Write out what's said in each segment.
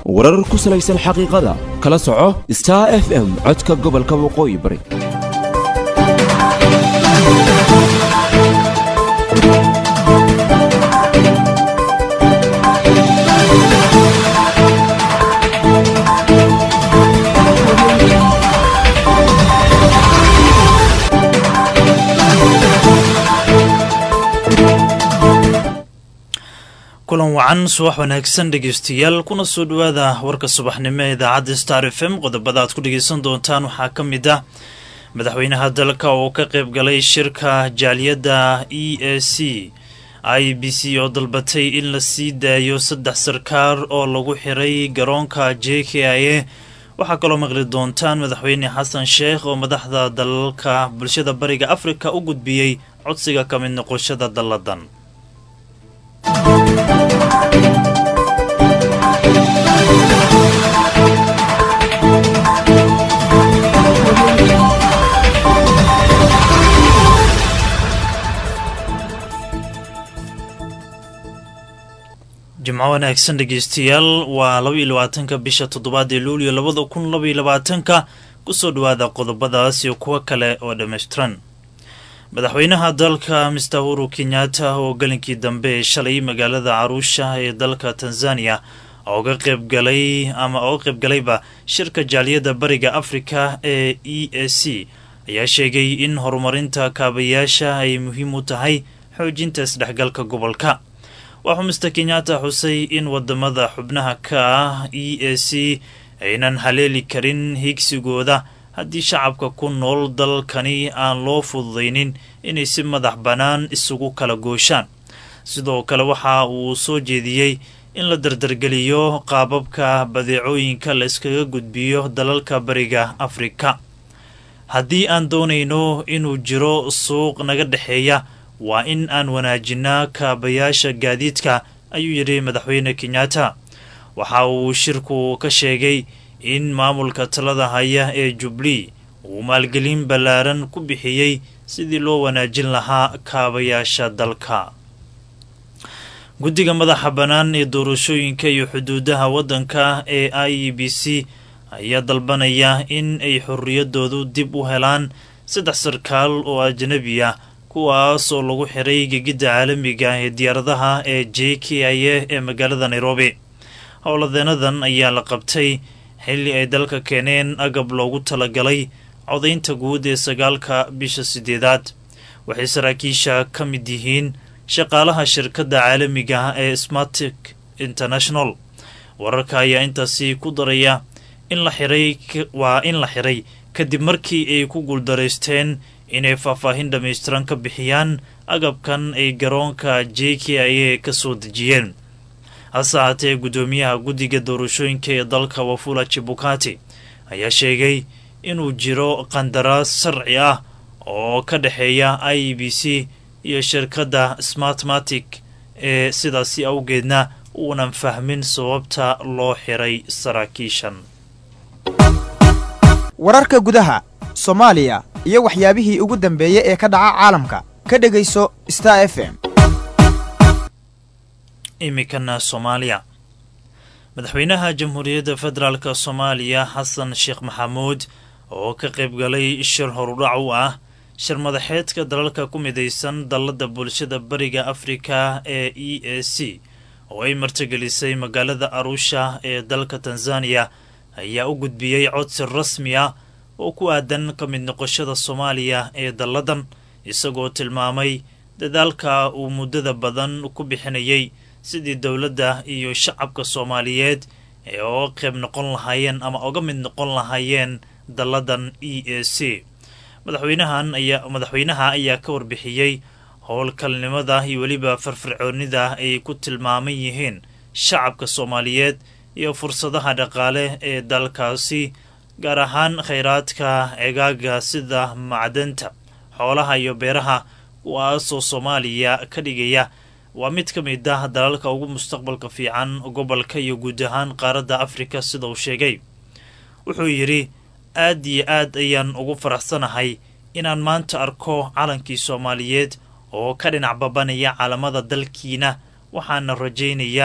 warar ku salaysan xaqiiqada kala soco star f m codka gobolka waqooyi bari kulan wacan subax wanaagsan dhegeystayaal kuna soo dhowaada warka subaxnimo ee idaacadda star f m qodobada aad ku dhegeysan doontaan waxaa ka mid ah madaxweynaha dalka oo ka qayb galay shirka jaaliyadda e a c i b c oo dalbatay in la sii daayo saddex sarkaar oo lagu xiray garoonka j k i a waxaa kaloo maqli doontaan madaxweyne xasan sheekh oo madaxda dalalka bulshada bariga afrika u gudbiyey codsiga ka mid noqoshada dalladan jimco wanaagsan dhegeystayaal waa laba iyo labaatanka bisha toddobaad ee luuliyo labada kun laba iyo labaatanka kusoo dhowaada qodobadaas iyo kuwo kale oo dhammaystiran madaxweynaha dalka mister huru kenyatta oo galinkii dambe ee shalay magaalada caruusha ee dalka tanzania oga qaybgalay ama oga qaybgalayba shirka jaaliyadda bariga afrika ee e a c ayaa sheegay in horumarinta kaabayaasha ay muhiim u tahay xoojinta isdhexgalka gobolka waxuu mister kenyatta xusay in wadamada xubnaha ka ah e a c aynan haleeli karin higsigooda haddii shacabka ku nool dalkani aan loo fududaynin inay si madax bannaan isugu kala gooshaan sidoo kale waxa uu soo jeediyey in la dardargeliyo qaababka badeecooyinka la iskaga gudbiyo dalalka bariga afrika haddii aan doonayno inuu jiro suuq naga dhexeeya waa in aan wanaajinaa kaabayaasha gaadiidka ayuu yidhi madaxweyne kenyatta waxa uu shirku ka sheegay in maamulka talada haya ee jubli uu maalgelin ballaaran ku bixiyey sidii loo wanaajin lahaa kaabayaasha dalka guddiga madaxa bannaan ee doorashooyinka iyo xuduudaha waddanka ee i e b c ayaa dalbanaya in ay xorriyadoodu dib u helaan saddex sarkaal oo ajnabi ah kuwaas oo lagu xiray gegidda caalamiga ee diyaaradaha ee j k i a ee magaalada nairobi howladeenadan ayaa la qabtay xilli ay dalka keeneen agab loogu talagalay codaynta guud ee sagaalka bisha sideedaad waxay saraakiisha ka mid yihiin shaqaalaha shirkadda caalamiga ee smartic international wararka ayaa intaasi ku daraya in la xiray waa in la xiray kadib markii ay ku guuldaraysteen inay faahfaahin dhammaystiran ka bixiyaan agabkan ay garoonka j k i a ka soo dejiyeen hase haatee guddoomiyaha guddiga doorashooyinka ee dalka wafula jibukati ayaa sheegay inuu jiro qandaraas sharci ah oo ka dhexeeya i e b c iyo shirkadda smartmatic ee sidaasi awgeedna uunan fahmin sababta loo xiray saraakiishan wararka gudaha soomaaliya iyo waxyaabihii ugu dambeeyey ee ka dhaca caalamka ka dhegayso star f m iminkana soomaaliya madaxweynaha jamhuuriyadda federaalk soomaaliya xasan sheekh maxamuud oo ka qaybgalay shir horudhac u ah shir madaxeedka dalalka ku midaysan dallada bulshada bariga afrika ee e a c oo ay martigelisay magaalada arusha ee dalka tanzaniya ayaa u gudbiyey codsi rasmi ah oo ku aadan ka mid noqoshada soomaaliya ee dalladan isagoo tilmaamay dadaalka uu muddada badan ku bixinayay sidii dowladda iyo shacabka soomaaliyeed ee oga qayb noqon lahaayeen ama oga mid noqon lahaayeen dalladan e a c madaxweynahan ayaa madaxweynaha ayaa ka warbixiyey howlkalnimada iyo weliba firfircoonida ay ku tilmaaman yihiin shacabka soomaaliyeed iyo fursadaha dhaqaale ee dalkaasi gaar ahaan khayraadka eegaaga sida macdanta xoolaha iyo beeraha kuwaasoo soomaaliya ka dhigaya waa mid ka mid ah dalalka ugu mustaqbalka fiican gobolka iyo guud ahaan qaaradda afrika sida uu sheegay wuxuu yidhi aad iyo aad ayaan ugu faraxsanahay inaan maanta arko calankii soomaaliyeed oo ka dhinac babanaya caalamada dalkiina waxaana rajaynayaa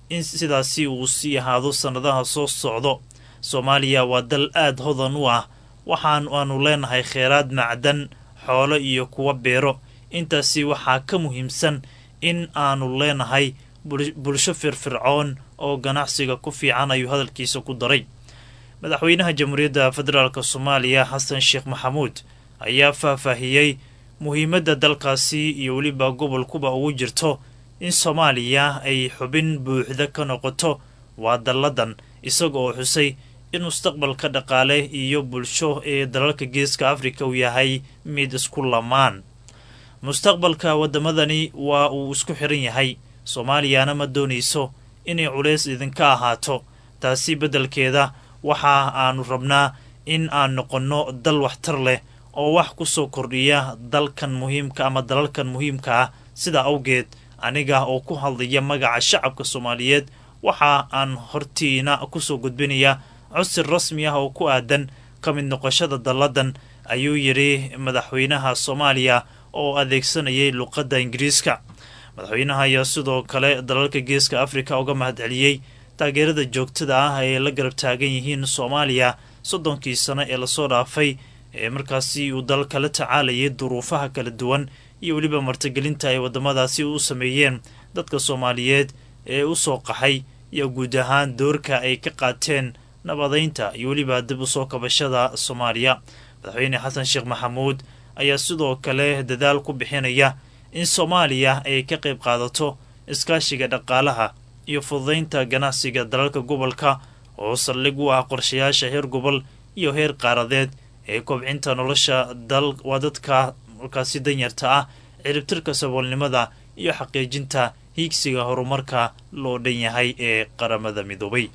in sidaasi uu sii ahaado sannadaha soo socdo soomaaliya waa dal aad hodan u ah waxaan aanu leenahay kheyraad macdan xoolo iyo kuwa beero intaasi waxaa ka muhiimsan in aanu leenahay bulsho firfircoon oo ganacsiga ku fiican ayuu hadalkiisa ku daray madaxweynaha jamhuuriyadda federaalk soomaaliya xasan sheekh maxamuud ayaa faahfaahiyey muhiimadda dalkaasi iyo weliba gobolkuba ugu jirto in soomaaliya ay xubin buuxda ka noqoto waa dalladan isaga oo xusay in mustaqbalka dhaqaale iyo bulsho ee dalalka geeska afrika uu yahay mid isku lamaan mustaqbalka waddamadani waa uu isku xiran yahay soomaaliyana ma doonayso inay culays idinka ahaato taasi beddelkeeda waxa aanu rabnaa in aan noqonno dal waxtar leh oo wax ku soo kordhiya dalkan muhiimka ama dalalkan muhiimka ah sidaa awgeed aniga oo ku hadlaya magaca shacabka soomaaliyeed waxa aan hortiina kusoo gudbinaya cusir rasmi ah oo ku aadan ka mid noqoshada dalladan ayuu yidhi madaxweynaha soomaaliya oo adeegsanayay luqadda ingiriiska madaxweynaha ayaa sidoo kale dalalka geeska afrika uga mahadceliyey taageerada joogtada ah ay la garab taagan yihiin soomaaliya soddonkii sano ee lasoo dhaafay ee markaasi uu dalka la tacaalayay duruufaha kala duwan iyo weliba martigelinta ay waddamadaasi u sameeyeen dadka soomaaliyeed ee u soo qaxay iyo guud ahaan doorka ay ka qaateen nabadaynta iyo weliba dib u soo kabashada soomaaliya madaxweyne xasan sheekh maxamuud ayaa sidoo kale dadaal ku bixinaya in soomaaliya ay ka qayb qaadato iskaashiga dhaqaalaha iyo fududaynta ganacsiga dalalka gobolka oo saldhig u ah qorshayaasha heer gobol iyo heer qaaradeed ee kobcinta nolosha dal waa dadka markaasi danyarta ah ciribtirka saboolnimada iyo xaqiijinta hiigsiga horumarka loo dhan yahay ee qaramada midoobay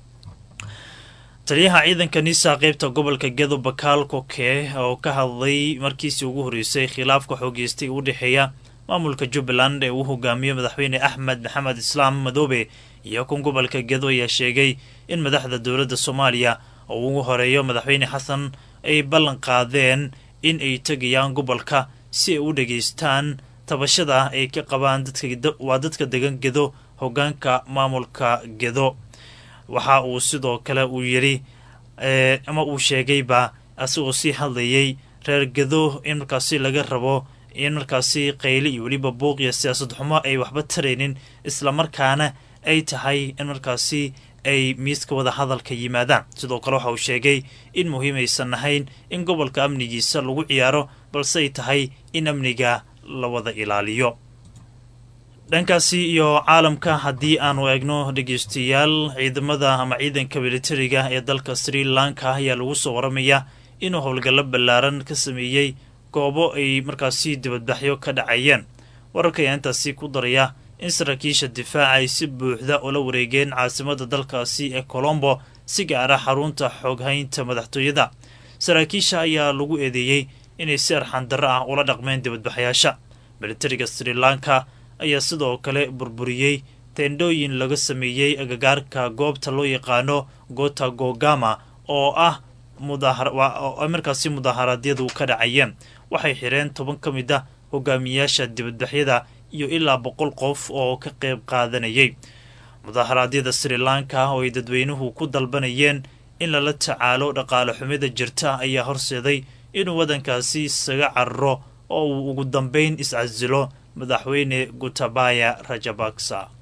taliyaha ciidanka nisa qeybta gobolka gedo bakaal koke oo ka hadlay markiisii ugu horreysay khilaafka xoogeystay u dhexeeya maamulka jubbaland ee uu hogaamiyo madaxweyne axmed maxamed islaam madoobe iyo kun gobolka gedo ayaa sheegay in madaxda dowladda soomaaliya oo ugu horeeyo madaxweyne xasan ay ballan qaadeen in ay tegayaan gobolka si ay u dhageystaan tabashada ay ka qabaan waa dadka degan gedo hogaanka maamulka gedo waxa uu sidoo kale uu yidhi ama uu sheegayba asigoo sii hadlayay reer gedo in markaasi laga rabo in markaasi qayli iyo weliba buuq iyo siyaasad xumo ay waxba taraynin islamarkaana ay tahay in markaasi ay miiska wada hadalka yimaadaan sidoo kale waxa uu sheegay in muhiim aysan ahayn in gobolka amnigiisa lagu ciyaaro balse ay tahay in amniga la wada ilaaliyo dhankaasi iyo caalamka haddii aanu eegno dhegeystayaal ciidamada ama ciidanka militariga ee dalka sri lanka ayaa lagu soo waramaya inuu howlgallo ballaaran ka sameeyey goobo ay markaasi dibadbaxyo ka dhacayeen wararka ayaa intaasi ku daraya in saraakiisha difaaca ay si buuxda ula wareegeen caasimada dalkaasi ee colombo si gaara xarunta xooghaynta madaxtooyada saraakiisha ayaa lagu eedeeyey inay si arxandarro ah ula dhaqmeen dibadbaxyaasha militariga sri lanka ayaa sidoo kale burburiyey teendhooyin laga sameeyey agagaarka goobta loo yaqaano gota gogama oo ah markaasi mudaaharaadyadu ka dhacayeen waxay xireen toban ka mid a hogaamiyaasha dibadbaxyada iyo ilaa boqol qof oo ka qayb qaadanayay mudaaharaadyada sri lanka oo ay dadweynuhu ku dalbanayeen in lala tacaalo dhaqaale xumida jirta ayaa horseeday inuu waddankaasi isaga cararo oo uu ugu dambayn iscasilo madaxweyne gutabaya rajabaksa